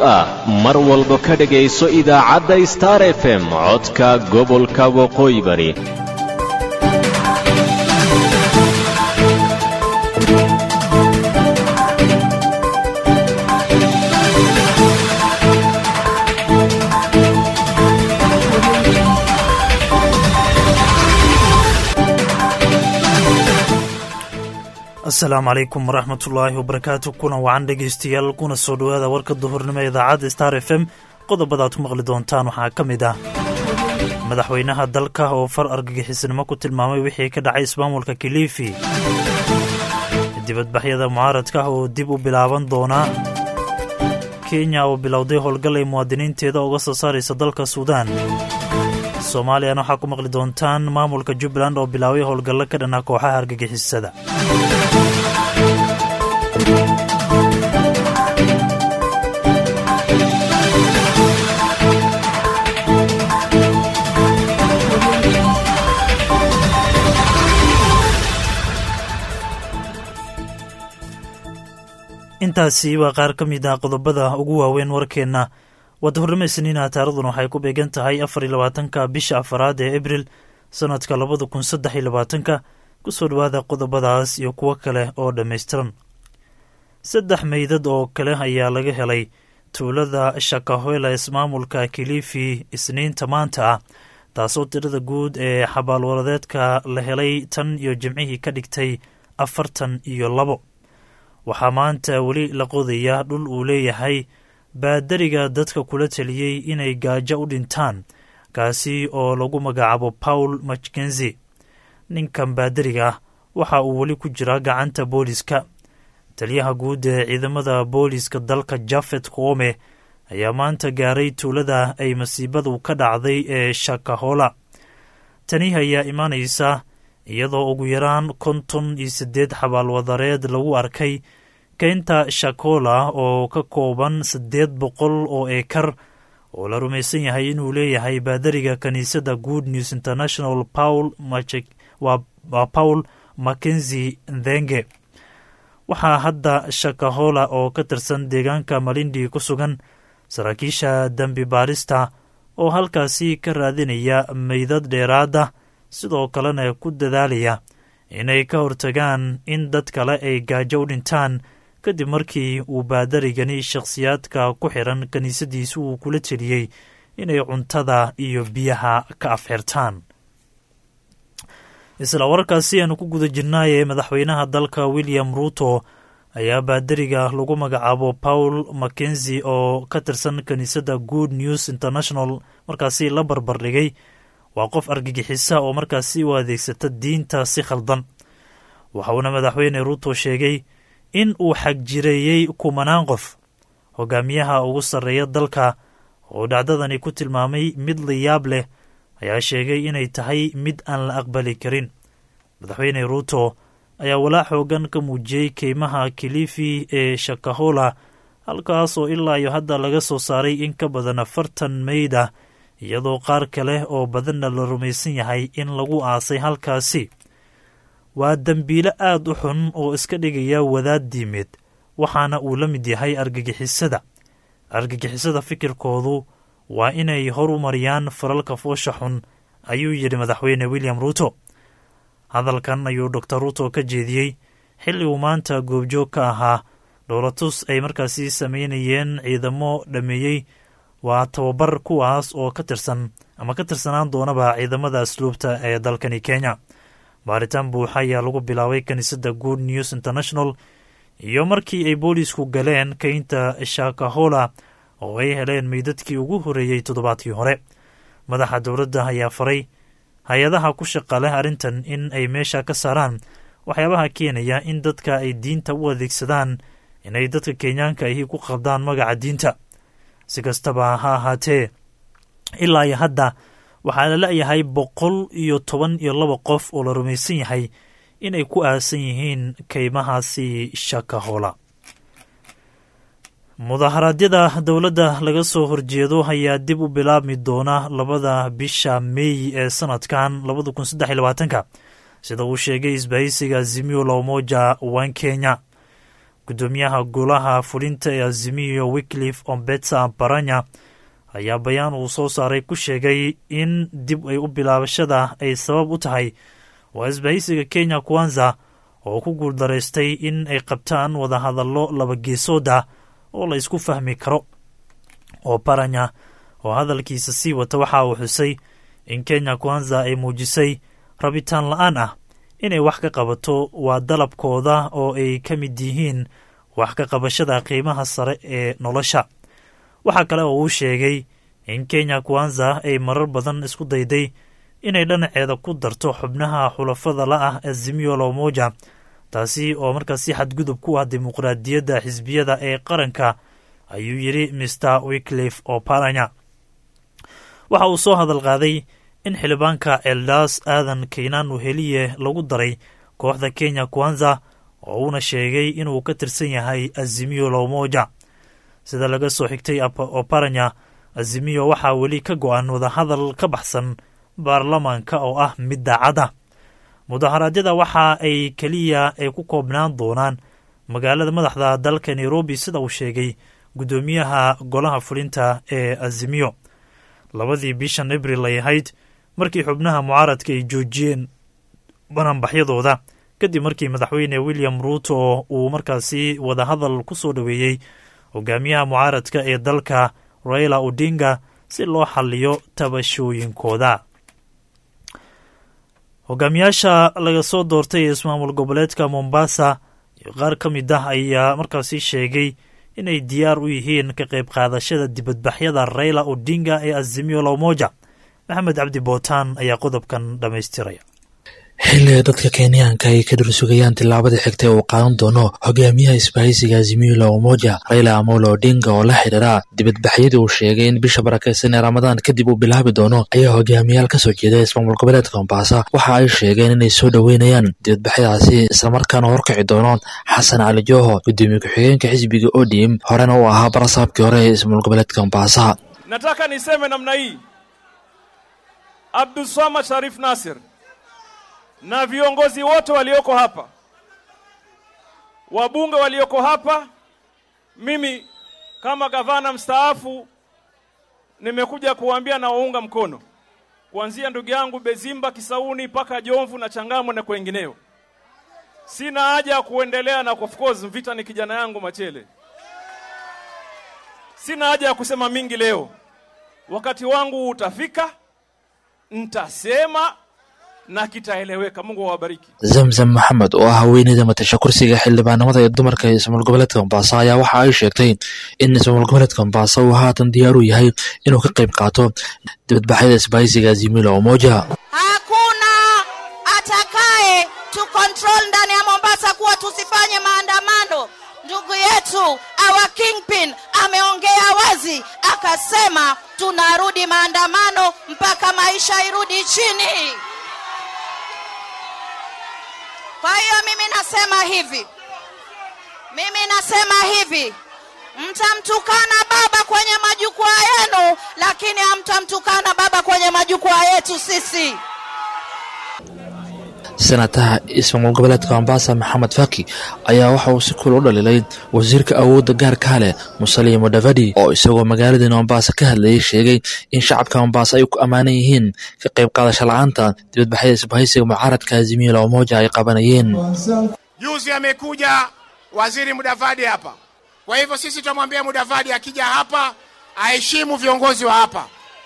ah mar walba ka dhegayso idaacadda star f m codka gobolka waqooyi bari asalaamu calaykum waraxmatullaahi wabarakaatu kuna wacan dhegaystayaal kuna soo dhowaada warka duhurnimo idaacadda star f m qodobadaad ku maqli doontaan waxaa ka mid ah madaxweynaha dalka oo far argagixisnimo ku tilmaamay wixii ka dhacay ismaamulka kilifi dibadbaxyada mucaaradka oo dib u bilaaban doona kenya oo bilowday howlgal ay muwaadiniinteeda uga soo saaraysa dalka suudaan soomaaliyana waxaa ku maqli doontaan maamulka jubbaland oo bilaabay howlgallo ka dhanaa kooxaha argagixisada intaasi waa qaar ka mid ah qodobada ugu waaweyn warkeenna waa duhurnimo isniina taaraduna waxay ku beegan tahay afar iyo labaatanka bisha afaraad ee abril sannadka labada kun saddex iyo labaatanka ku soo dhowaada qodobadaas iyo kuwo kale oo dhammaystiran saddex meydad oo kale ayaa laga helay tuulada shakahoela ismaamulka kilifi isniinta maanta ah taasoo tirada guud ee xabaalwaradeedka la helay tan iyo jimcihii ka dhigtay afartan iyo labo waxaa maanta weli la qodaya dhul uu leeyahay baadariga dadka kula taliyey inay gaajo u dhintaan kaasi oo lagu magacaabo paul mackenzi ninkan baadariga ah waxa uu weli ku jiraa gacanta booliska taliyaha guud ee ciidamada booliska dalka jafet koome ayaa maanta gaaray tuulada ay masiibadu ka dhacday ee shakahola tani ayaa imaanaysa iyadoo ugu yaraan konton iyo siddeed xabaalwadareed lagu arkay keynta shakola oo ka kooban siddeed boqol oo eekar oo la rumaysan yahay inuu leeyahay baadariga kiniisadda good news international paul waa paul mackenzi ndhenge waxaa hadda shakahola oo ka tirsan deegaanka malindi ku sugan saraakiisha dembi baarista oo halkaasi ka raadinaya meydad dheeraada sidoo kalena ku dadaalaya inay ka hortagaan in dad kale ay gaajo u dhintaan kadib markii uu baadarigani shakhsiyaadka ku xiran kiniisadiisa uu kula teliyey inay cuntada iyo biyaha ka afxirtaan isla wararkaasi aanu ku guda jirnaayee madaxweynaha dalka william ruuto ayaa baadariga lagu magacaabo paul mackenzi oo ka tirsan kiniisadda good news international markaasi la barbardhigay waa qof argagixisa oo markaasi u adeegsata diinta si khaldan waxa uuna madaxweyne ruuto sheegay in uu xagjireeyey kumanaan qof hogaamiyaha ugu sarreeya dalka oo dhacdadani ku tilmaamay mid layaab leh ayaa sheegay inay tahay mid aan la aqbali karin madaxweyne ruuto ayaa walaa xoogan ka muujiyey keymaha kilifi ee shakahola halkaas oo ilaa iyo hadda laga soo saaray in ka badan afartan meyd ah iyadoo qaar kale oo badanna la rumaysan yahay in lagu aasay halkaasi waa dembiilo aad u xun oo iska dhigaya wadaad diimeed waxaana uu la mid yahay argagixisada argagixisada fikirkoodu waa inay horu mariyaan falalka foosha xun ayuu yidhi madaxweyne william ruuto hadalkan ayuu doctor ruuto ka jeediyey xilli uu maanta goobjoog ka ahaa dhowlatus ay markaasi sameynayeen ciidamo dhameeyey waa tababar kuwaas oo ka tirsan ama ka tirsanaan doonaba ciidamada asluubta ee dalkani kenya baaritaan buuxa ayaa lagu bilaabay kiniisadda good news international iyo markii ay boolisku galeen keynta shakahola oo ay heleen meydadkii ugu horreeyey toddobaadkii hore madaxa dowladda ayaa faray hay-adaha ku shaqa leh arrintan in ay meesha ka saaraan waxyaabaha keenaya in dadka ay diinta u adeegsadaan inay dadka kenyaanka ahi ku qaldaan magaca diinta si kastaba ha ahaatee ilaa iyo hadda waxaa la leeyahay boqol iyo toban iyo laba qof oo la rumaysan yahay inay ku aasan yihiin keymahaasi shakahola mudaharaadyada dowladda laga soo horjeedo ayaa dib u bilaabmi doona labada bisha meey ee sanadkan labada kun saddex iyo labaatanka sida uu sheegay isbahaysiga zimio la umoja wan kenya guddoomiyaha golaha fulinta ee azimiyo wiklif ombetsa baranya ayaa bayaan uu soo saaray ku sheegay in dib ay u bilaabashada ay sabab u tahay waa isbahaysiga kenya kwanza oo ku guuldaraystay in ay qabtaan wadahadallo laba geesooda oo la isku fahmi karo oo baranya oo hadalkiisa sii wata waxa uu xusay in kenya kwanza ay muujisay rabitaan la-aan ah inay wax ka qabato waa dalabkooda oo ay ka mid yihiin wax ka qabashada qiimaha sare ee nolosha waxaa kale oo uu sheegay in kenya kwanza ay marar badan isku dayday inay dhinaceeda ku darto xubnaha xulafada la ah azimiyo lomoja taasi oo markaasi xadgudub ku ah dimuqraadiyadda xisbiyada ee qaranka ayuu yidhi mr wiklif oparanya waxa uu soo hadal qaaday in xildhibaanka eldaas aadan kaynaan weheliye lagu daray kooxda kenya kwanza oo uuna sheegay inuu ka tirsan yahay azimiyo lomoja sida laga soo xigtay oparanya azimiyo waxaa weli ka go-an wadahadal ka baxsan baarlamaanka oo ah mid daacada mudaharaadyada waxa ay keliya ay ku koobnaan doonaan magaalada madaxda dalka nairobi sida uu sheegay guddoomiyaha golaha fulinta ee azimiyo labadii bishan abril ay ahayd markii xubnaha mucaaradka ay joojiyeen bananbaxyadooda kadib markii madaxweyne william ruuto uu markaasi wadahadal ku soo dhoweeyey hogaamiyaha mucaaradka ee dalka raila odinga si loo xaliyo tabashooyinkooda hogaamiyaasha laga soo doortay ee ismaamul goboleedka mombasa iyo qaar ka mid ah ayaa markaasi sheegay inay diyaar u yihiin ka qayb qaadashada dibadbaxyada raila odinga ee azimiyo lomoja maxamed cabdi bootaan ayaa qodobkan dhammaystiraya xilliga dadka kenyaanka ay ka dhursugayaan tillaabada xigta uu qaadan doono hogaamiyaha isbahaysiga azimilo umoja raila amolo odinga oo la xidhiira dibadbaxyadii uu sheegay in bisha barakeysan ee ramadaan kadib uu bilaabi doono ayaa hogaamiyaal kasoo jeeda ismaamul goboleedka mombasa waxa ay sheegeen inay soo dhoweynayaan dibadbaxyadaasi islamarkaana horkici doono xasan cali joho gudoomiye ku-xigeenka xisbiga odm horena uu ahaa barasaabkii hore ee ismaamul goboleedka mombasa nataka niseme namna hii abdulswamad sharif nasir na viongozi wote walioko hapa, wabunge walioko hapa, mimi kama gavana mstaafu nimekuja kuwaambia na waunga mkono kuanzia ndugu yangu Bezimba Kisauni mpaka Jomvu na Changamwe na kwengineo. Sina haja ya kuendelea na of course Mvita ni kijana yangu Machele. Sina haja ya kusema mingi leo, wakati wangu utafika, ntasema na kitaeleweka. Mungu awabariki. zamzam maxamed oo ah haweeneyda matasha kursiga xildhibaanimada ee dumarka ee ismaamul goboleedka mombasa ayaa waxa ay sheegtay in ismaamul goboleedka mombasa uu haatan diyaar u yahay inuu ka qayb qaato dibadbaxyada isbahaysiga azimilo umoja Hakuna atakaye tu control ndani ya Mombasa kuwa tusifanye maandamano. Ndugu yetu our kingpin ameongea wazi, akasema tunarudi maandamano mpaka maisha irudi chini. Kwa hiyo mimi nasema hivi, mimi nasema hivi, mtamtukana baba kwenye majukwaa yenu, lakini hamtamtukana baba kwenye majukwaa yetu sisi. senataha ismaamul goboleedka mombasa maxamed faki ayaa waxa uu si kul u dhaliilay wasiirka awoodda gaarkaa leh musalia mudavadi oo isagoo magaaladii mombasa ka hadlayay sheegay in shacabka mombasa ay ku ammaanan yihiin ka qayb qaadasho la-aanta dibadbaxyada isbahaysiga mucaaradka azimilo umoja ay qabanayeen Juzi amekuja waziri Mudavadi hapa. Kwa hivyo sisi tunamwambia Mudavadi akija hapa aheshimu viongozi wa hapa.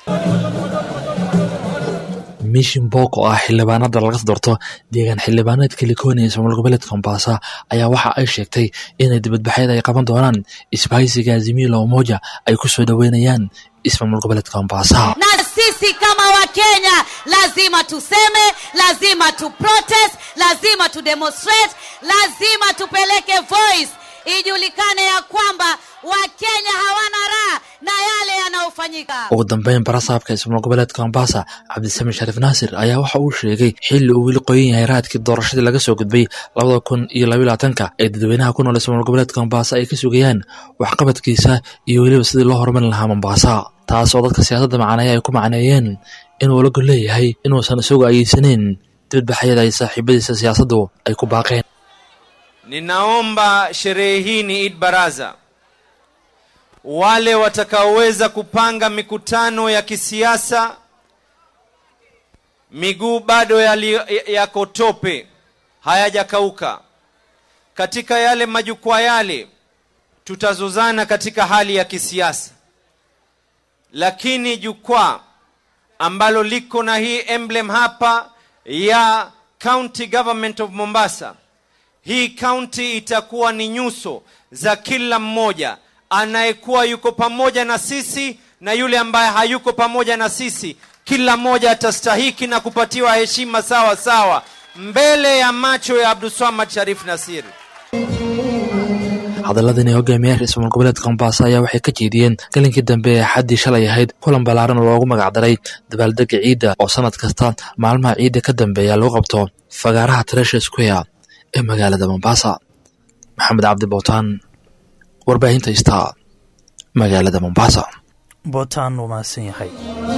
mishin book oo ah xildhibaanada laga doorto deegaan xildhibaaneedka likoni ee ismaamul goboleedka mombasa ayaa waxa ay sheegtay inay dibadbaxyada ay qaban doonaan isbahaysiga azimilo umoja ay ku soo dhoweynayaan ismaamul goboleedka mombasa na sisi kama wakenya lazima tuseme lazima tu protest lazima tu demonstrate lazima tupeleke voice ijulikane ya kwamba wakenya hawana raha na yale yanayofanyika ugu dambeyn barasaabka ismaamul goboleedka mombasa cabdisami shariif naasir ayaa waxa uu sheegay xilli uu weli qoyan yahay raadkii doorashadii laga soo gudbay labada kun iyo labaiyo labaatanka ee dadweynaha ku nool ismaamul goboleedka mombasa ay ka sugayaan waxqabadkiisa iyo weliba sidii loo horumarin lahaa mombasa taas oo dadka siyaasadda macaneeya ay ku macneeyeen inuu la gol leeyahay inuusan isagu ayeysanayn dibadbaxyada ay saaxiibadiisa siyaasaddu ay ku baaqeen ninaomba sherehe hii ni Eid Baraza, wale watakaoweza kupanga mikutano ya kisiasa, miguu bado yali- yako tope, hayajakauka. Katika yale majukwaa yale tutazozana katika hali ya kisiasa, lakini jukwaa ambalo liko na hii emblem hapa ya County Government of Mombasa, hii county itakuwa ni nyuso za kila mmoja anayekuwa yuko pamoja na sisi na yule ambaye hayuko pamoja na sisi. Kila mmoja atastahiki na kupatiwa heshima sawa sawa mbele ya macho ya Abdulswamad Sharif Nasir. hadalladan ee hogaamiyaha ra-iisul goboleedka mombasa ayaa waxay ka jeediyeen galinkii dambe ee xaddii shalay ahayd kulan ballaaran oo loogu magacdaray dabaaldega ciidda oo sannad kasta maalmaha ciidda ka dambeeya lagu qabto fagaaraha tresha square ee magaalada mombasa maxamed cabdi bowtaan warbaahinta star magaalada mombasa bootaan wuu mahadsan yahay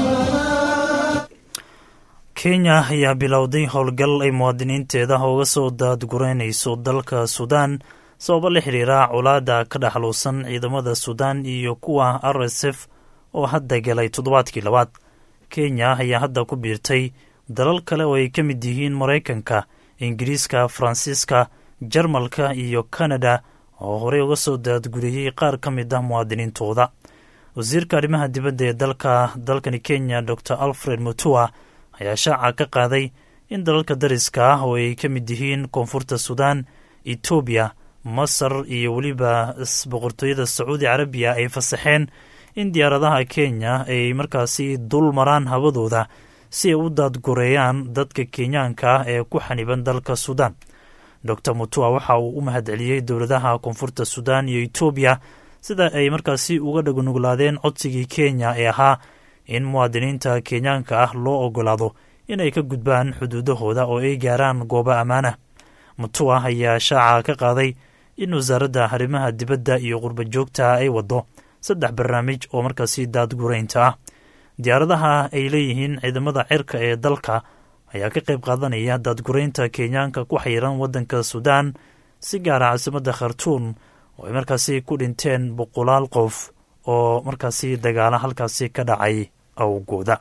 kenya ayaa bilowday howlgal ay muwaadiniinteeda uga soo daadgureynayso dalka suudaan sababo la xiriira colaada ka dhexluusan ciidamada suudaan iyo kuwa r s f oo hadda galay toddobaadkii labaad kenya ayaa hadda ku biirtay dalal kale oo ay ka mid yihiin maraykanka ingiriiska faransiiska jarmalka iyo kanada oo horey uga soo daadguriyey qaar ka mid ah muwaadiniintooda wasiirka arrimaha dibadda ee dalka dalkani kenya dor alfred mutua ayaa shaaca ka qaaday in dalalka dariska ah oo ay ka mid yihiin koonfurta suudaan etoobiya masar iyo weliba boqortooyada sacuudi carabiya ay fasaxeen in diyaaradaha kenya ay markaasi dul maraan hawadooda si ay u daadgureeyaan dadka kenyaanka ah ee ku xaniban dalka suudaan dor mutua waxa uu u mahadceliyey dowladaha koonfurta suudaan iyo etoobiya sida ay markaasi uga dhagnuglaadeen codsigii kenya ee ahaa in muwaadiniinta kenyaanka ah loo ogolaado inay ka gudbaan xuduudahooda oo ay gaaraan goobo ammaanah mutua ayaa shaaca ka qaaday in wasaaradda arrimaha dibadda iyo qurba joogta ay waddo saddex barnaamij oo markaasi daadgureynta ah diyaaradaha ay leeyihiin ciidamada cirka ee dalka ayaa ka qayb qaadanaya daadgureynta kenyaanka ku xayiran waddanka suudaan si gaara caasimadda khartuun oo ay markaasi ku dhinteen boqolaal qof oo markaasi dagaala halkaasi ka dhacay awgooda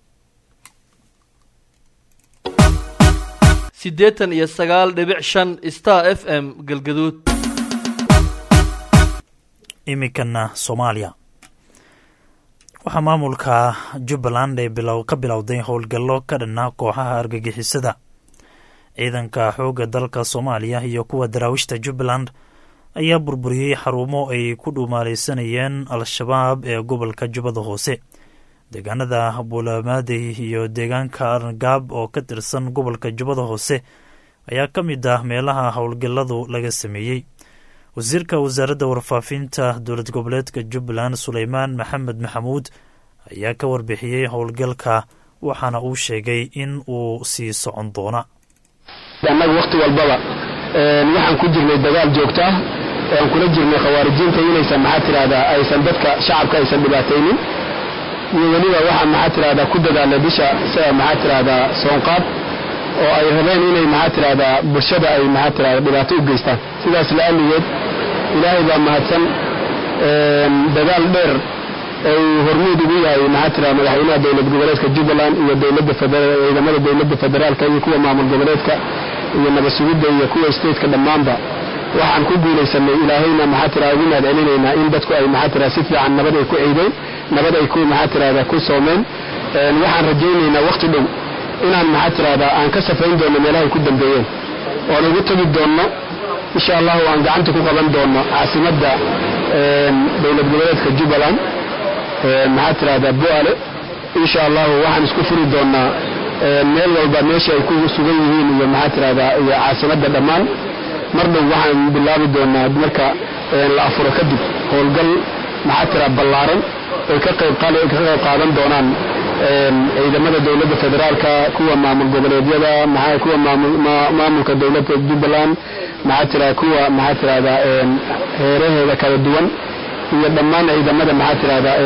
siddeetan iyo sagaal dhibic shan star f m galgaduud iminkana soomaaliya waxaa maamulka jubbaland ee bilow ka bilowday howlgallo ka dhanna kooxaha argagixisada ciidanka xoogga dalka soomaaliya iyo kuwa daraawiishta jubbaland ayaa burburiyey xarumo ay ku dhuumaalaysanayeen al-shabaab ee gobolka jubbada hoose deegaanada buulamaadey iyo deegaanka arngaab oo ka tirsan gobolka jubbada hoose ayaa ka mid ah meelaha howlgalladu laga sameeyey wasiirka wasaaradda warfaafinta dowlad goboleedka jubbaland suleymaan maxamed maxamuud ayaa ka warbixiyey howlgalka waxaana uu sheegay in uu sii socon doona annaga wakhti walbaba waxaan ku jirnay dagaal joogto ah oo aan kula jirnay khawaarijiinta inaysan maxaa tidhahdaa aysan dadka shacabka aysan dhibaataynin iyo weliba waxaan maxaa tidhahdaa ku dadaalnay bisha sida maxaa tidhahdaa soonqaad oo ay rabeen inay maxaa tidhahdaa bulshada ay maxaa tidhahdaa dhibaato u geystaan sidaas la'alligeed ilaahay baa mahadsan dagaal dheer oo uu hormuud ugu yahay maxaa tidhahdaa madaxweynaha dowlad goboleedka jubbaland iyo dowladda federal ciidamada dowladda federaalka iyo kuwa maamul goboleedka iyo nabad sugidda iyo kuwa stateka dhammaanba waxaan ku guulaysanay ilaahayna maxaa tidhahdaa ugu mahad celinaynaa in dadku ay maxaa tidhahdaa si fiican nabad ay ku ciideen nabad ay ku maxaa tidhahdaa ku soomeen waxaan rajaynaynaa wakhti dhow inaan maxaa tidhahdaa aan ka safayn doonno meelahay ku dambeeyeen oon ugu tegi doonno insha allahu aan gacanta ku qaban doonno caasimadda dowlad goboleedka jubbaland maxaa tidhahdaa bu'ale insha allahu waxaan isku furi doonnaa meel walba meesha ay ku sugan yihiin iyo maxaa tidhahdaa iyo caasimadda dhammaan mar dhow waxaan bilaabi doonaa marka la afuro kadib howlgal maxaa tira ballaaran ay ka qayb ka qayb qaadan doonaan ciidamada dowladda federaalka kuwa maamul goboleedyada maxaa kuwa maamulka dowladda jubbaland maxaa tira kuwa maxaa tirahdaa heeraheeda kala duwan iyo dhammaan ciidamada maxaa tirahdaa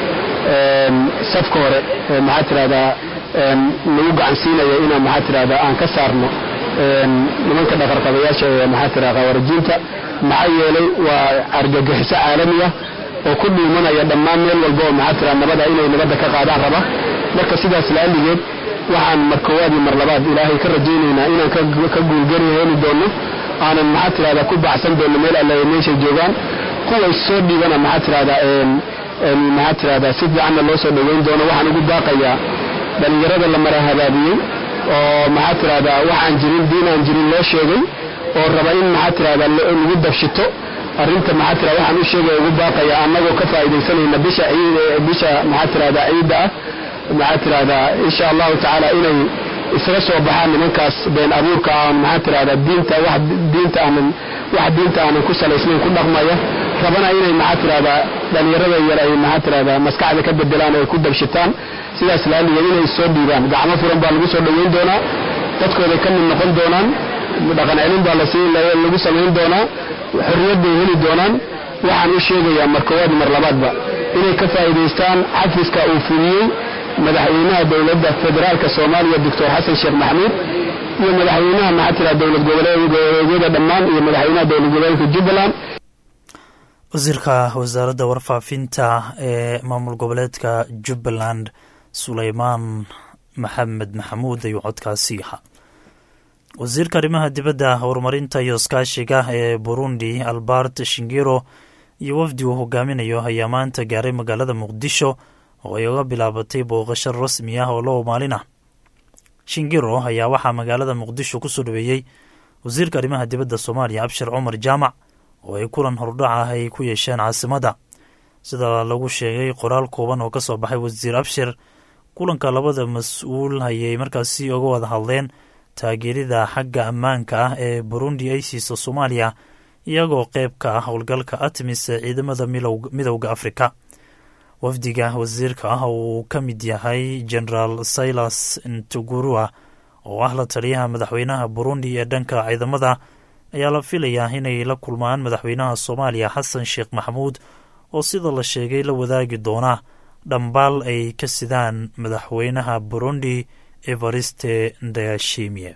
safka hore maxaa tirahdaa lagu gacansiinaya inaan maxaa tirahdaa aan ka saarno nimanka dhaqarqabayaasha ee maxaa tira khawaarijiinta maxaa yeelay waa argagixiso caalami ah oo ku dhuumanaya dhammaan meel walba oo maxaa tira nabada inay nabadda ka qaadaan raba marka sidaas laaligeed waxaan mar koowaad iyo mar labaad ilaahay ka rajaynaynaa inaan ka guulgari heli doono aanan maxaa tirahdaa ku baxsan doono meel alle ay meeshay joogaan kuwa soo dhiibana maxaa tirahdaa maxaa tirahdaa si fiicanna loo soo dhoweyn doono waxaan ugu baaqayaa dhallinyarada la mara habaabiyey oo maxaa tirahdaa waxaan jirin diin aan jirin loo sheegay oo raba in maxaa tirahdaa lagu dabshito arrinta maxaa tirahda waxaan u sheegaya ugu baaqaya annagoo ka faa'iidaysanayna bisha ciid bisha maxaa tirahdaa ciidda ah maxaa tirahdaa insha allahu tacaala inay isaga soo baxaan nimankaas been abuurka aan maxaa tirahdaa diinta wax diinta aanan wax diinta aanan ku salaysnayn ku dhaqmaya rabana inay maxaa tirahdaa dhallinyarada yar ay maxaa tirahdaa maskaxda ka bedelaan oo ay ku dabshitaan sidaas laaligeed inay soo dhiibaan gacmo furan baa lagu soo dhoweyn doonaa dadkooday ka mid noqon doonaan dhaqan celin baa lagu samayn doonaa xorriyad bay heli doonaan waxaan u sheegayaa mar koowaad mar labaadba inay ka faa'iidaystaan xafiska uu fuliyey madaxweynaha dowladda federaalka soomaaliya doctor xasan sheekh maxamuud iyo madaxweynaha maxaa tira dowlad goboleedyada dhammaan iyo madaxweynaha dowlad goboleedka jubbaland wasiirka wasaaradda warfaafinta ee maamul goboleedka jubbaland suleymaan maxamed maxamuud ayuu codkaasi ahaa wasiirka arrimaha dibadda horumarinta iyo iskaashiga ee burundi albert shingiro iyo wafdi uu hogaaminayo ayaa maanta gaaray magaalada muqdisho oo ay uga bilaabatay booqasho rasmi ah oo loo maalin ah shingiro ayaa waxaa magaalada muqdisho kusoo dhaweeyey wasiirka arrimaha dibadda soomaaliya abshir cumar jaamac oo ay kulan hordhac ah ay ku yeesheen caasimadda sida lagu sheegay qoraal kooban oo kasoo baxay wasiir abshir kulanka labada mas-uul ayay markaasi uga wada hadleen taageerida xagga ammaanka ah ee burundi ay siiso soomaaliya iyagoo qeyb ka ah howlgalka atmis ee ciidamada midowda afrika wafdiga wasiirka ah uu ka mid yahay generaal silas ntugurua oo ah la taliyaha madaxweynaha burundi ee dhanka ciidamada ayaa la filayaa inay la kulmaan madaxweynaha soomaaliya xasan sheekh maxamuud oo sida la sheegay la wadaagi doona dhambaal ay ka sidaan madaxweynaha burundi evariste ndayashimie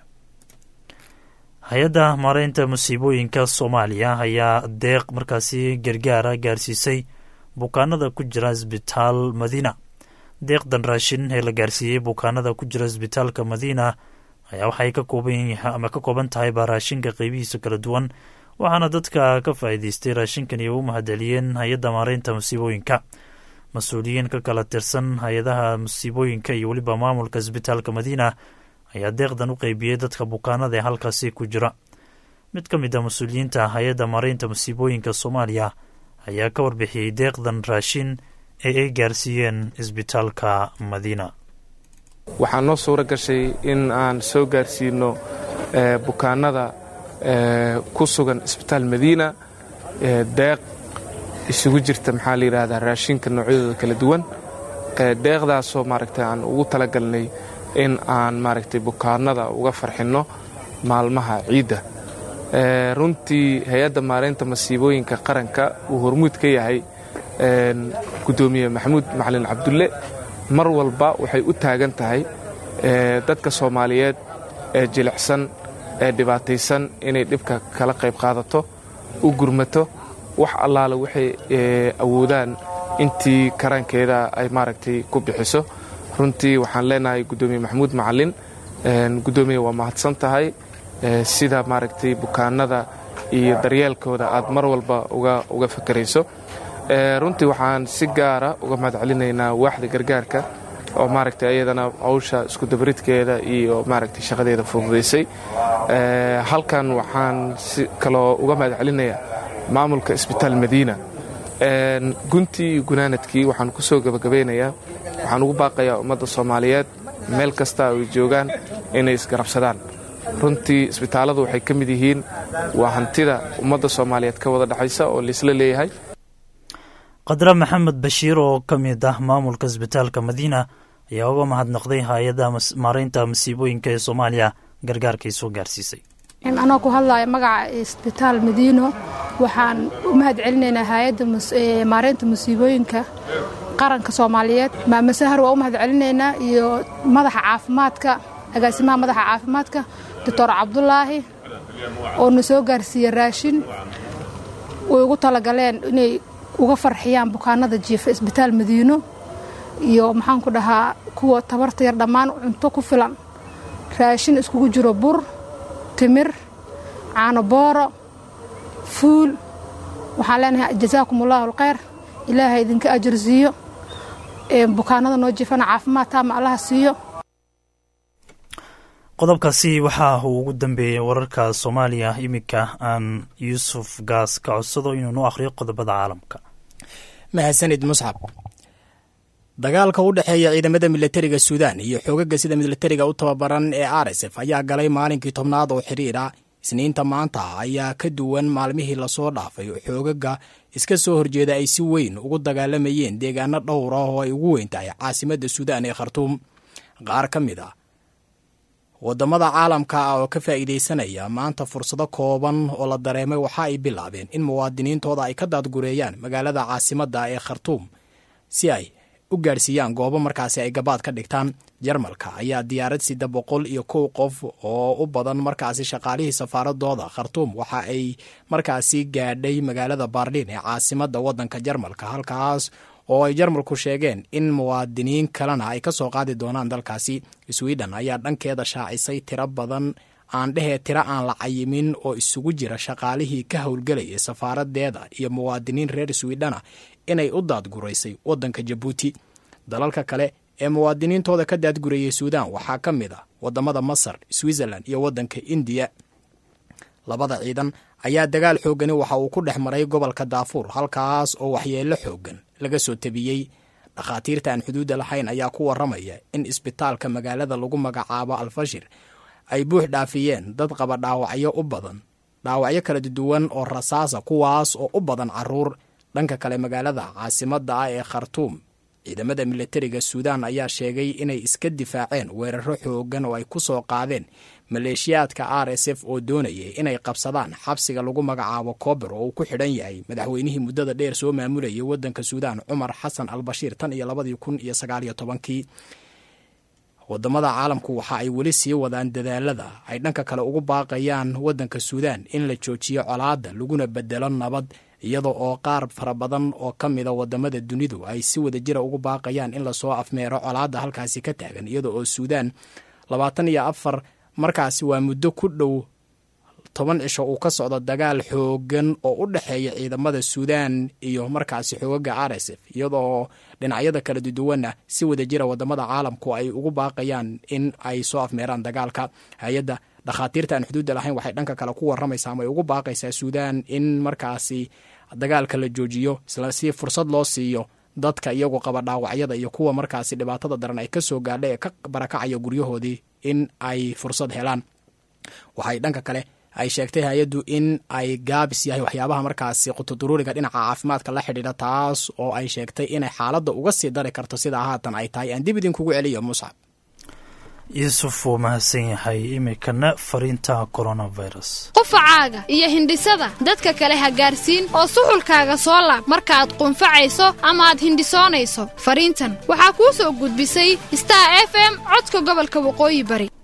hay-adda maareynta musiibooyinka soomaaliya ayaa deeq markaasi gargaara gaarsiisay bukaanada ku jira isbitaal madiina deeqdan raashin ee la gaarsiiyey bukaanada ku jira isbitaalka madiina ayaa waxay ka kooban ama ka kooban tahay baa raashinka qeybihiisa kala duwan waxaana dadka ka faa'iideystay raashinkan iyo u mahadceliyeen hay-adda maareynta musiibooyinka mas-uuliyiin ka kala tirsan hay-adaha musiibooyinka iyo weliba maamulka isbitaalka madiina ayaa deeqdan u qeybiyey dadka bukaanada ee halkaasi ku jira mid ka mid a mas-uuliyiinta hay-adda maareynta musiibooyinka soomaaliya ayaa ka warbixiyey deeqdan raashin ee ay gaarsiiyeen isbitaalka madiina waxaa noo suuro gashay in aan soo gaarsiino bukaanada ku sugan isbitaal madiina deeq isugu jirta maxaa la yidhaahdaa raashinka noocyadooda kala duwan deeqdaasoo maaragtay aan ugu talagalnay in aan maaragtay bukaanada uga farxinno maalmaha ciidda runtii hay-adda maareynta masiibooyinka qaranka uu hormuud ka yahay gudoomiye maxamuud macalin cabdulle mar walba waxay u taagan tahay dadka soomaaliyeed ee jilicsan ee dhibaataysan inay dhibka kala qayb qaadato u gurmato wax allaale waxay awoodaan intii karaankeeda ay maaragtay ku bixiso runtii waxaan leenahay gudoomiye maxamuud macalin gudoomiye waa mahadsan tahay sida maaragtay bukaanada iyo daryeelkooda aad mar walba uga fakarayso runtii waxaan si gaara uga mahad celinaynaa waaxda gargaarka oo maaragtay ayadana hawsha iskudabaridkeeda iyo maaragtay shaqadeeda fududaysay halkan waxaan si kaloo uga mahad celinayaa maamulka isbitaal madiina guntii iyo gunaanadkii waxaan ku soo gebagabeynayaa waxaan ugu baaqayaa ummadda soomaaliyeed meel kasta ay joogaan inay isgarabsadaan runtii isbitaalladu waxay ka mid yihiin waa hantida ummadda soomaaliyeed ka wada dhexaysa oo laisla leeyahay qadra maxamed bashiir oo ka mid ah maamulka isbitaalka madiina ayaa uga mahadnaqday hay-adda maareynta masiibooyinka ee soomaaliya gargaarkay soo gaarsiisay anoo ku hadlaya magaca isbitaal madiino waxaan u mahad celinaynaa hay-adda maareynta musiibooyinka qaranka soomaaliyeed maama sahar waa u mahad celinaynaa iyo madaxa caafimaadka agaasimaha madaxa caafimaadka doctor cabdulaahi oo na soo gaarsiiyey raashin way ugu talagaleen inay uga farxiyaan bukaanada jiifa isbitaal madiino iyo maxaanku dhahaa kuwa tabarta yar dhammaan cunto ku filan raashin iskugu jiro bur timir caano booro fuul waxaan leenahay jasaakum allahu alkhayr ilaahay idinka ajar siiyo bukaanada noo jiifana caafimaad taama allaha siiyo qodobkaasi waxa uu ugu dambeeyey wararka soomaaliya iminka aan yuusuf gaas ka codsado inuu nu akhriyo qodobada caalamka mahadsanid muscab dagaalka u dhexeeya ciidamada milatariga suudaan iyo xoogaga sida milatariga u tababaran ee rsf ayaa galay maalinkii tobnaad oo xiriira isniinta maanta ayaa ka duwan maalmihii lasoo dhaafay oo xoogaga iska soo horjeeda ay si weyn ugu dagaalamayeen deegaano dhowr ah oo ay ugu weyn tahay caasimadda suudaan ee khartuum qaar ka mid a wadamada caalamka ah oo ka faa'iidaysanaya maanta fursado kooban oo la dareemay waxa ay bilaabeen in muwaadiniintooda ay ka daadgureeyaan magaalada caasimadda ee khartuum si ay u gaadhsiiyaan goobo markaasi ay gabaad ka dhigtaan jarmalka ayaa diyaarad sida boqol iyo kow qof oo u badan markaasi shaqaalihii safaaradooda khartuum waxa ay markaasi gaadhay magaalada baarliin ee caasimadda waddanka jarmalka halkaas oo ay jarmalku sheegeen in muwaadiniin kalena ay ka soo qaadi doonaan dalkaasi sweden ayaa dhankeeda shaacisay tiro badan aan dhehee tiro aan la cayimin oo isugu jira shaqaalihii ka howlgelayay safaaradeeda iyo muwaadiniin reer swidhena inay u daadguraysay waddanka jabuuti dalalka kale ee muwaadiniintooda ka daadgurayay suudaan waxaa ka mid a wadamada masar switzerland iyo waddanka indiya labada ciidan ayaa dagaal xoogani waxa uu ku dhex maray gobolka daafuur halkaas oo waxyeello xoogan laga soo tabiyey dhakhaatiirta aan xuduudda lahayn ayaa ku waramaya in isbitaalka magaalada lagu magacaabo alfashir ay buux dhaafiyeen dad qaba dhaawacyo u badan dhaawacyo kala duwan oo rasaasa kuwaas oo u badan caruur dhanka kale magaalada caasimadda ah ee khartuum ciidamada milatariga suudaan ayaa sheegay inay iska difaaceen weeraro xoogan oo ay ku soo qaadeen maleeshiyaadka r s f oo doonayay inay qabsadaan xabsiga lagu magacaabo koober oo uu ku xidhan yahay madaxweynihii muddada dheer soo maamulayay waddanka suudaan cumar xasan al bashiir tan iyo labadii kun iyo sagaaliyo tobankii wadamada caalamku waxa ay weli sii wadaan dadaalada ay dhanka kale ugu baaqayaan waddanka suudaan in la joojiyo colaadda laguna bedelo nabad iyada oo qaar fara badan oo ka mida wadamada dunidu ay si wada jira ugu baaqayaan in lasoo afmeero colaadda halkaasi ka taagan iyada oo suudaan labaatan iyo afar markaasi waa muddo ku dhow toban cisho uu ka socdo dagaal xoogan oo u dhexeeya ciidamada suudaan iyo markaasi xoogaga r s f iyadoo dhinacyada kala duwanna si wada jira wadamada caalamku ay ugu baaqayaan in ay soo afmeeraan dagaalka hay-adda dhakhaatiirta aan xuduudda lahayn waxay dhanka kale ku waramaysaa ama ay ugu baaqaysaa suudaan in markaasi dagaalka la joojiyo isla si fursad loo siiyo dadka iyagu qaba dhaawacyada iyo kuwa markaasi dhibaatada daran ay ka soo gaadha ee ka barakacaya guryahoodii in ay fursad helaan waxay dhanka kale ay sheegtay hay-addu in ay gaabis yahay waxyaabaha markaasi qutuduruuriga dhinaca caafimaadka la xidhiidha taas oo ay sheegtay inay xaaladda uga sii dari karto sidaa haatan ay tahay aan dib idinkugu celiyo muscab yuusuf wuu mahadsan yahay iminkana fariinta coronavirus qufacaaga iyo hindhisada dadka kale ha gaarsiin oo suxulkaaga soo laab markaaad qunfacayso ama aad hindhisoonayso fariintan waxaa kuu soo gudbisay star f m codka gobolka waqooyi bari